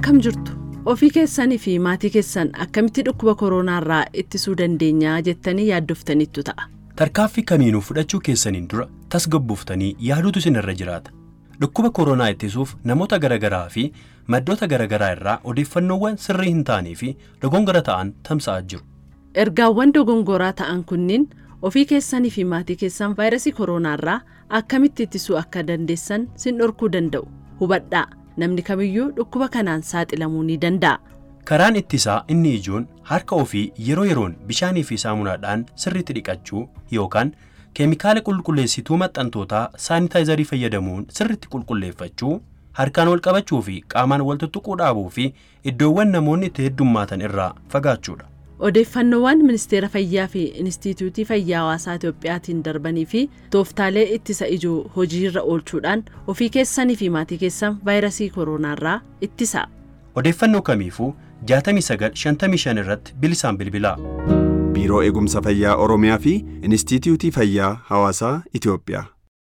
akkam jirtu ofii keessanii fi maatii keessan akkamitti dhukkuba koronaarraa ittisuu dandeenyaa jettanii yaaddoftaniittu ta'a. Tarkaaffii kamiinuu fudhachuu keessaniin dura tasgabbooftanii yaaduutu isinirra jiraata. Dhukkuba koronaa ittisuuf namoota garaagaraa fi maddoota garaagaraa irraa odeeffannoowwan sirrii hin taanee fi dogongora ta'an tamsa'aa jiru. Ergaawwan dogongoraa ta'an kunniin ofii keessanii fi maatii keessan vaayirasii koronaarraa akkamitti ittisuu akka dandeessan sin dhorkuu danda'u hubadhaa namni kamiyyuu dhukkuba kanaan saaxilamuu ni danda'a. Karaan ittisaa inni ijoon harka ofii yeroo yeroon bishaanii fi saamunaadhaan sirriitti dhiqachuu yookaan keemikaala qulqulleessituu maxxantootaa saanitaayizarii fayyadamuun sirriitti qulqulleeffachuu harkaan wal qabachuu fi qaamaan wal tuttuquu dhaabuu fi iddoowwan namoonni itti heddummaatan irraa fagaachuudha. Odeeffannoowwan ministeera fayyaa fi Inistituutii Fayyaa Hawaasaa Itiyoophiyaatiin darbanii fi tooftaalee ittisa ijoo hojiirra oolchuudhaan ofii keessanii fi maatii keessan vaayirasii koronaarraa ittisa. Odeeffannoo kamiifuu 6955 irratti bilisaan bilbilaa. Biiroo Eegumsa Fayyaa Oromiyaa fi Inistituutii Fayyaa Hawaasaa Itiyoophiyaa.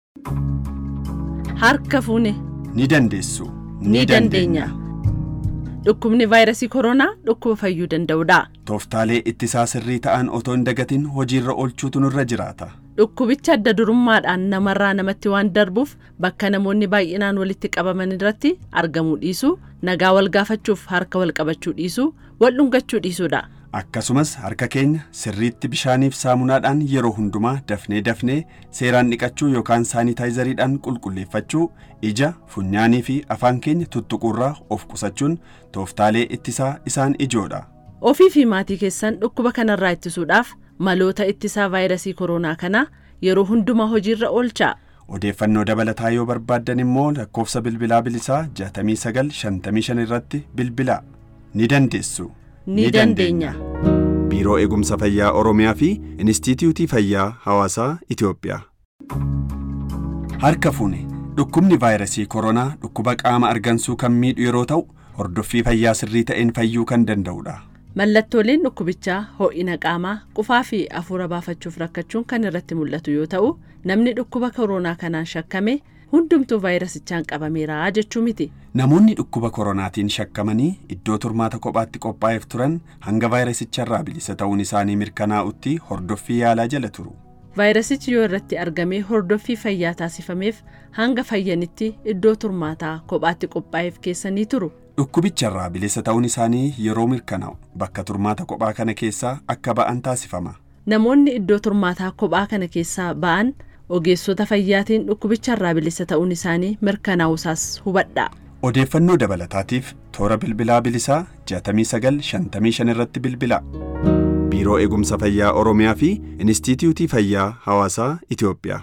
Harka fuune. Ni dandeessu. Ni dandeenya. Dhukkubni vaayirasii koronaa dhukkuba fayyuu danda'udha. Tooftaalee ittisaa sirrii ta'an otoo hin dagatin hojiirra oolchuutu nurra jiraata. Dhukkubicha adda durummaadhaan namarraa namatti waan darbuuf bakka namoonni baay'inaan walitti qabaman irratti argamuu dhiisuu, nagaa wal gaafachuuf harka wal qabachuu dhiisuu, wal dhungachuu dhiisuudha. Akkasumas harka keenya sirriitti bishaaniif saamunaadhaan yeroo hundumaa dafnee dafnee seeraan dhiqachuu yookaan saanitaayizariidhaan qulqulleeffachuu ija, funyaanii fi afaan keenya tuttuquurraa of qusachuun tooftaalee ittisaa isaan ijoodha. Ofii fi maatii keessan dhukkuba kanarraa ittisuudhaaf maloota ittisaa vaayirasii koronaa kanaa yeroo hundumaa hojiirra oolchaa. Odeeffannoo dabalataa yoo barbaaddan immoo lakkoofsa bilbilaa bilisaa 6955 irratti bilbilaa. Ni dandeessu. Ni dandeenya. Biiroo Eegumsa Fayyaa Oromiyaa fi Inistituutii Fayyaa Hawaasaa Itiyoophiyaa. Harka fuune dhukkubni vaayirasii koronaa dhukkuba qaama argansuu kan miidhu yeroo ta'u hordoffii fayyaa sirrii ta'een fayyuu kan danda'udha. Mallattooleen dhukkubichaa ho'ina qaamaa qufaa fi hafuura baafachuuf rakkachuun kan irratti mul'atu yoo ta'u namni dhukkuba koronaa kanaan shakkame hundumtuu vaayirasichaan qabameera jechuu miti. Namoonni dhukkuba koronaatiin shakkamanii iddoo turmaata kophaatti qophaa'eef turan hanga vaayirasicharraa bilisa ta'uun isaanii mirkanaa'utti hordoffii yaalaa jala turu. Vaayirasichi yoo irratti argamee hordoffii fayyaa taasifameef hanga fayyanitti iddoo turmaataa kophaatti qophaa'eef keessanii turu. Dhukkubicharraa bilisa ta'uun isaanii yeroo mirkanaa'u bakka turmaata kophaa kana keessaa akka ba'an taasifama. Namoonni iddoo turmaataa kophaa kana keessaa ba'an ogeessota fayyaatiin dhukkubicharraa bilisa ta'uun isaanii mirkanaa'usaas hubadhaa. Odeeffannoo dabalataatiif toora bilbilaa bilisaa 6955 irratti bilbilaa. Biiroo Eegumsa Fayyaa Oromiyaa fi Inistituutii Fayyaa Hawaasaa Itiyoophiyaa.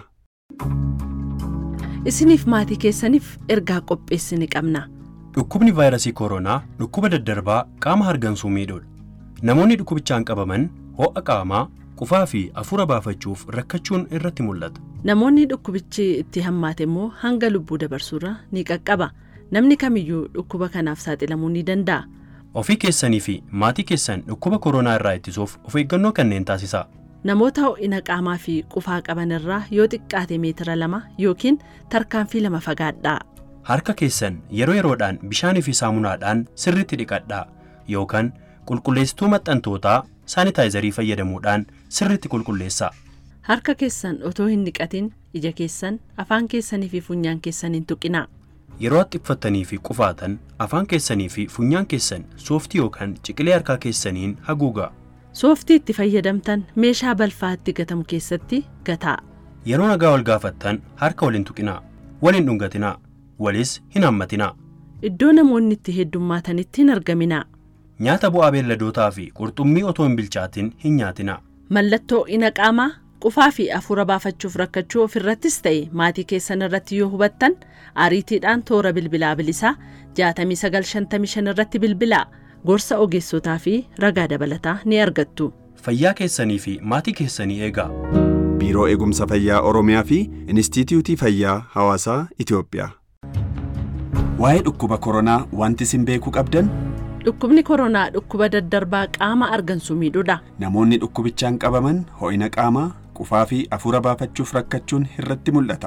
Isiniif maatii keessaniif ergaa qopheessine qabna. Dhukkubni vaayirasii koronaa dhukkuba daddarbaa qaama hargansuu miidhuudha. Namoonni dhukkubichaan qabaman ho'a qaamaa, qufaa fi hafuura baafachuuf rakkachuun irratti mul'ata. Namoonni dhukkubichi itti hammaate immoo hanga lubbuu dabarsuurra ni qaqqaba. Namni kamiyyuu dhukkuba kanaaf saaxilamuu ni danda'a. Ofii keessanii fi maatii keessan dhukkuba koronaa irraa ittisuuf of eeggannoo kanneen taasisaa. Namoota ho'ina qaamaa fi qufaa qaban irraa yoo xiqqaate meetira lama yookiin tarkaanfii lama fagaadhaa. Harka keessan yeroo yeroodhaan bishaanii fi saamunaadhaan sirriitti dhiqadhaa yookaan qulqulleessituu maxxantootaa saanitaayizarii fayyadamuudhaan sirriitti qulqulleessaa. Harka keessan otoo hin dhiqatin ija keessan afaan keessanii fi funyaan keessan hin tuqinaa. Yeroo haxxiffattanii fi qufaatan afaan keessanii fi funyaan keessan sooftii yookaan ciqilee harkaa keessaniin haguugaa. Sooftii itti fayyadamtan meeshaa balfaa itti gatamu keessatti gataa. Yeroo nagaa wal gaafattan harka wal hin tuqinaa, wal hin dhungatinaa, walis hin hammatinaa. Iddoo namoonni itti heddummaatanitti hin argaminaa. Nyaata bu'aa beelladootaa fi qurxummii otoo hin bilchaatin hin nyaatinaa. Mallattoo ho'ina qaamaa qufaa fi hafuura baafachuuf rakkachuu ofirrattis ta'e maatii keessan irratti yoo hubattan ariitiidhaan toora bilbilaa bilisaa 6955 irratti bilbilaa gorsa ogeessotaa fi ragaa dabalataa ni argattu. Fayyaa keessanii fi maatii keessanii eegaa. Biiroo Eegumsa Fayyaa Oromiyaa fi Inistituutii Fayyaa Hawaasaa Itiyoophiyaa. Waa'ee dhukkuba koronaa wanti isin beekuu qabdan Dhukkubni koronaa dhukkuba daddarbaa qaama argansuu miidhuudha. namoonni dhukkubichaan qabaman ho'ina qaamaa qufaa fi hafuura baafachuuf rakkachuun irratti mul'ata.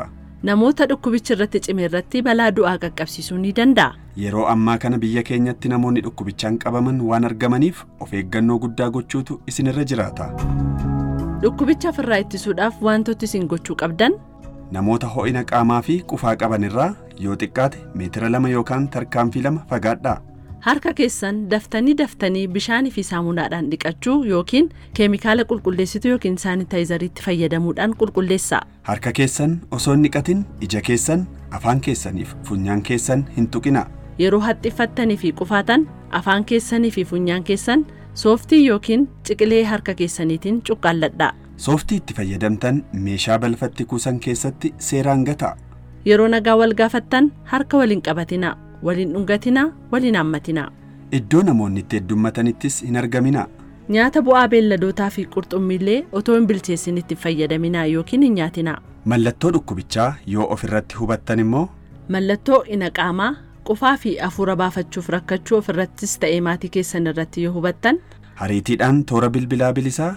namoota dhukkubichi irratti cime irratti balaa du'aa qaqqabsiisuu ni danda'a. Yeroo ammaa kana biyya keenyatti namoonni dhukkubichaan qabaman waan argamaniif of eeggannoo guddaa gochuutu isinirra jiraata. Dhukkubicha ofirraa ittisuudhaaf wantooti isin gochuu qabdan Namoota ho'ina qaamaa fi qufaa qaban irraa yoo xiqqaate meetira lama yookaan tarkaanfii lama fagaadhaa. harka keessan daftanii daftanii bishaanii fi saamunaadhaan dhiqachuu yookiin keemikaala qulqulleessituu yookiin saanitaayizariitti fayyadamuudhaan qulqulleessaa. Harka keessan osoo hin dhiqatin ija keessan, afaan keessaniif funyaan keessan hin tuqinaa. Yeroo haxxiffattanii fi qufaatan afaan keessanii fi funyaan keessan sooftii yookiin ciqilee harka keessaniitiin cuqqaalladhaa. Sooftii itti fayyadamtan meeshaa balfatti kuusan keessatti seeraan gataa. Yeroo nagaa wal gaafattan harka waliin qabatinaa, waliin dhungatinaa, waliin haammatinaa. Iddoo namoonni itti heddummatanittis hin argaminaa. Nyaata bu'aa beelladootaa fi qurxummiillee otoo hin bilcheessin itti fayyadaminaa yookiin hin nyaatinaa. Mallattoo dhukkubichaa yoo ofirratti hubattan immoo Mallattoo ina qaamaa qufaa fi afuura baafachuuf rakkachuu ofirrattis ta'ee maatii keessan irratti yoo hubattan Hariitiidhaan toora bilbilaa bilisaa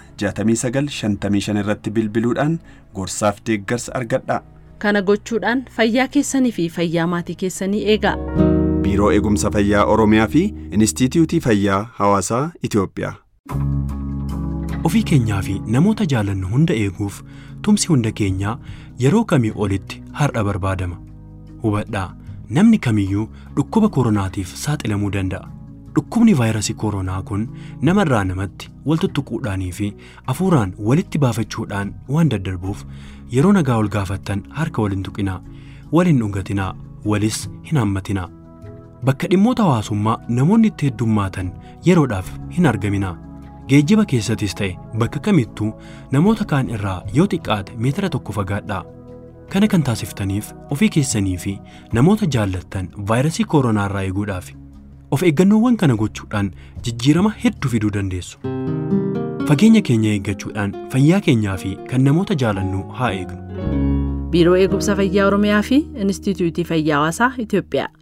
6955 irratti bilbiluudhaan gorsaaf deeggarsa argadhaa. kana gochuudhaan fayyaa keessanii fi fayyaa maatii keessanii eegaa. Biiroo Eegumsa Fayyaa Oromiyaa fi Inistiitiyuutii Fayyaa Hawaasaa Itoophiyaa. Ofii keenyaa fi namoota jaalannu hunda eeguuf tumsi hunda keenyaa yeroo kamii olitti har'a barbaadama. Hubadhaa namni kamiyyuu dhukkuba koronaatiif saaxilamuu danda'a. Dhukkubni vaayirasii koronaa kun namarraa namatti wal tuttuquudhaanii fi afuuraan walitti baafachuudhaan waan daddarbuuf yeroo nagaa ol gaafattan harka wal hin tuqinaa, wal hin dhungatinaa, walis hin hammatinaa. Bakka dhimmoota hawaasummaa namoonni itti heddummaatan yeroodhaaf hin argaminaa. Geejjiba keessattis ta'e bakka kamittuu namoota kaan irraa yoo xiqqaate meetira tokko fagaadhaa. Kana kan taasiftaniif ofii keessanii fi namoota jaallattan vaayirasii koronaa irraa eeguudhaaf of eeggannoowwan kana gochuudhaan jijjiirama hedduu fiduu dandeessu. Fageenya keenya eeggachuudhaan fayyaa keenyaa fi kan namoota jaalannu haa eegnu. Biiroo Eegumsa Fayyaa Oromiyaa fi Inistituutii Fayyaa Hawaasaa Itoophiyaa.